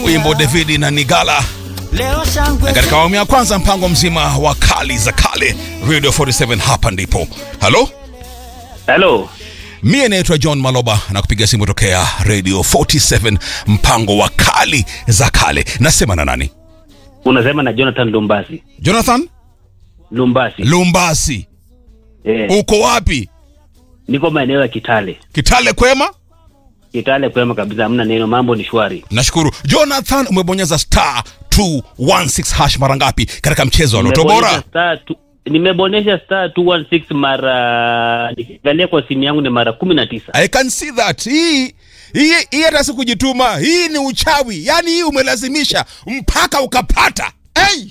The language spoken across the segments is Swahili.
wimbo David na Nigala na katika awamu ya kwanza mpango mzima wa kali za kale Radio 47 hapa ndipo. Halo, Halo, mie naitwa John Maloba na kupiga simu tokea Radio 47 mpango wa kali za kale. Nasema na nani? unasema na Jonathan Lumbasi. Jonathan Lumbasi. Lumbasi, Eh, uko wapi? niko maeneo ya Kitale. Kitale kwema? Kitale kwema kabisa, hamna neno, mambo ni shwari. Nashukuru. Jonathan, umebonyeza star 216 hash mara ngapi katika mchezo wa Loto Nimebonyesha Bora? star tu- Nimebonyesha star 216 mara nikiangalia kwa simu yangu ni mara kumi na tisa. I can see that. Hii hii hii hata si kujituma, hii ni uchawi. Yaani hii umelazimisha mpaka ukapata. Hey!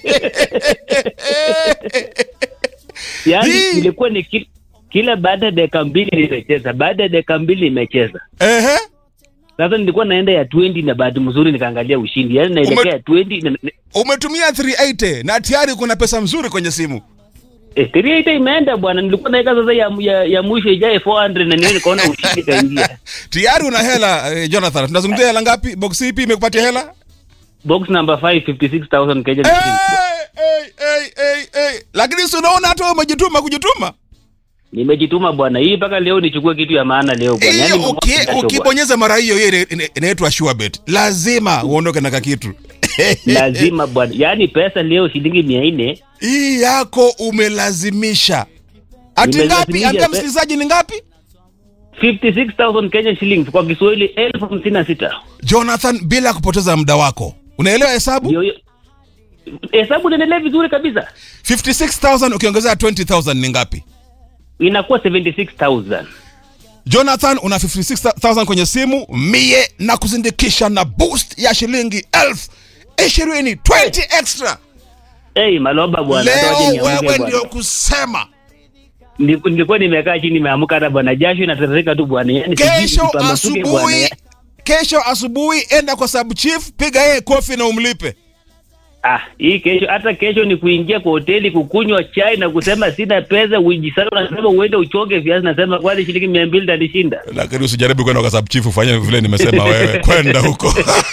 Yaani Hii- ilikuwa ni ki, kila baada ya dakika mbili nimecheza, baada ya dakika mbili nimecheza. Ehe. Sasa nilikuwa naenda ya 20 na bahati mzuri nikaangalia ushindi, yaani naelekea Ume- ya 20 na, na, Umetumia 380 na tayari kuna pesa mzuri kwenye simu. eh, 38 imeenda bwana. Nilikuwa naweka sasa ya, ya, ya mwisho ijae 400 na niwe nikaona ushindi kaingia. Tayari una hela eh, Jonathan. Tunazungumzia hela ngapi? Box ipi imekupatia hela? Box number 5 56000 Kenya Hey, shillings. hey, hey, hey, hey. Lakini si unaona hata wewe umejituma kujituma. Nimejituma bwana, hii mpaka leo nichukue kitu ya maana leo bwana. Hiyo Yaani uki- jasho bwana. ukibonyeza mara hiyo hiyo ina- ina- inaitwa sure bet. Lazima uondoke na kakitu. lazima bwana, yaani pesa leo shilingi mia nne Hii yako umelazimisha. Ati ngapi? Nimelazimisha Ambia pe- msikilizaji ni ngapi? 56000 Kenya shillings kwa Kiswahili elfu hamsini na sita. Jonathan, bila kupoteza muda wako, unaelewa hesabu? Ndio hiyo. Hesabu inaendelea vizuri kabisa, 56000 ukiongezea 20000 ni ngapi? inakuwa 76000 Jonathan, una 56000 kwenye simu, mie na kuzindikisha na boost ya shilingi elfu ishirini 20 extra. Hey, maloba bwana, hata waje Leo niamke wewe bwana. ndio kusema. Niliku- Nilikuwa nimekaa chini nimeamka hata bwana, jasho inatiririka tu bwana, yaani sijui Kesho nipambazuke bwana. asubuhi, kesho asubuhi enda kwa sub chief, piga yeye kofi na umlipe. Ah, hii kesho hata kesho ni kuingia kwa hoteli kukunywa chai na kusema sina pesa, ujisana unasema uende uchoge viazi, nasema kwani shilingi mia mbili tanishinda. Lakini usijaribu kwenda kwa sub chief ufanye vile nimesema wewe, kwenda huko